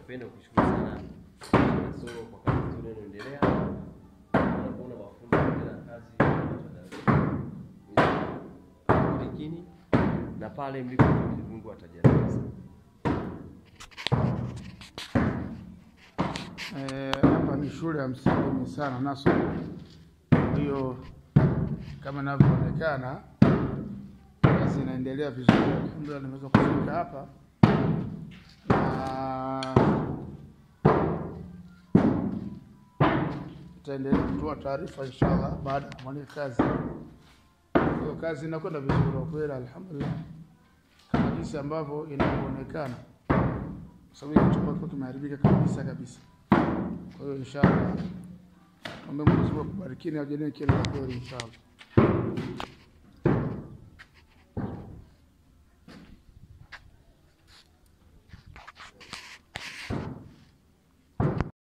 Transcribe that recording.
Napenda kushukuru sana Nasoro kwa kazi nzuri inayoendelea. Nakuona mafundi wanaendelea na kazi lakini na pale mlipo Mwenyezi Mungu atajalia. Eh, hapa ni shule ya msingi sana naso. Kwa hiyo kama inavyoonekana kazi inaendelea vizuri, alhamdulillah, nimeweza kufika hapa na itaendelea kutoa taarifa inshallah baada ya kumaliza kazi. Kwa hiyo kazi inakwenda vizuri kwa kweli, alhamdulillah, kama jinsi ambavyo inavyoonekana, kwa sababu hiki chumba kilikuwa kimeharibika kabisa kabisa. Kwa hiyo inshallah, tuombe Mwenyezi Mungu akubarikini, ajalie kila la kheri inshallah.